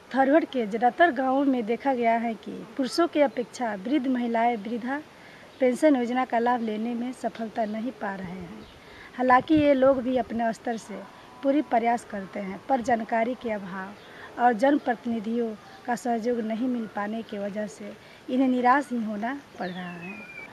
थरवट के ज़्यादातर गांवों में देखा गया है कि पुरुषों की अपेक्षा वृद्ध महिलाएं वृद्धा पेंशन योजना का लाभ लेने में सफलता नहीं पा रहे हैं हालांकि ये लोग भी अपने स्तर से पूरी प्रयास करते हैं पर जानकारी के अभाव और जनप्रतिनिधियों का सहयोग नहीं मिल पाने की वजह से इन्हें निराश ही होना पड़ रहा है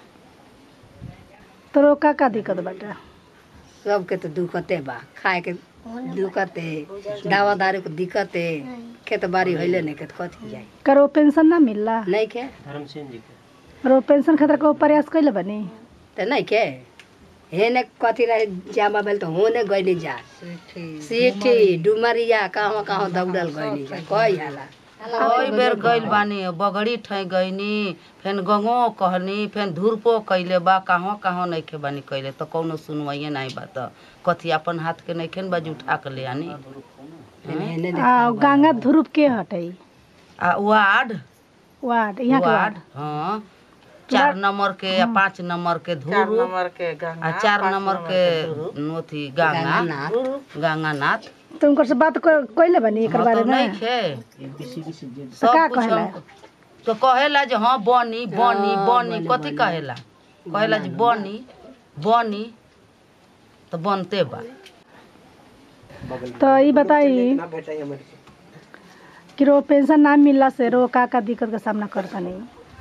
तो रोका का दिक्कत बाटा सबके तो दुखते बा खाए के दुखते दवा दारू के दिक्कते खेत बाड़ी होइले नहीं के तो कथी जाई करो पेंशन ना मिलला नहीं के रो पेंशन खातिर को प्रयास कैले बनी तो नहीं के हेने कथी रहे जामा बेल तो होने गइनी जा सीठी डुमरिया कहाँ कहाँ दौड़ल गइनी जा कई हाला कई बेर गइल बानी बगड़ी ठै गइनी फेन गंगो कहनी फेन धुरपो कैले बा कहाँ कहाँ नइखे बानी कैले त कौनो सुनवाइए नहीं बा त कथी अपन हाथ के नइखे बाजी उठा के ले आनी हेने आ गंगा ध्रुव के हटई आ वार्ड वार्ड यहाँ के वार्ड वार्ड हाँ चार नंबर के या पाँच नंबर के धुरु आ चार नंबर के अथी गंगा नाथ गंगानाथ तो उनकर से बात क- कैले बनी एकर हाँ बारे तो में नइखे तो का सब कुछ कहेला? हम तो कहेला जे हाँ बनी बनी बनी कथी कहेला कहेला जे बनी बनी तो बनते बा तो ये बताई कि रो पेंशन ना मिलला से रो का का दिक्कत का सामना करता नहीं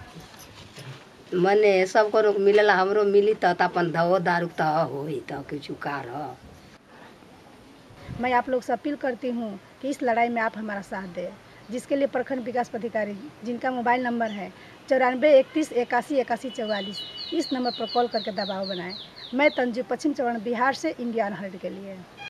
मने सबको रोक मिलेला हमरो मिली त त अपन दवो दारू त होई त कुछ कार मैं आप लोग से अपील करती हूँ कि इस लड़ाई में आप हमारा साथ दें जिसके लिए प्रखंड विकास पदाधिकारी जिनका मोबाइल नंबर है चौरानवे इकतीस इक्यासी इक्यासी चौवालीस इस नंबर पर कॉल करके दबाव बनाएं मैं तंजू पश्चिम चौहान बिहार से इंडियन हर्ट के लिए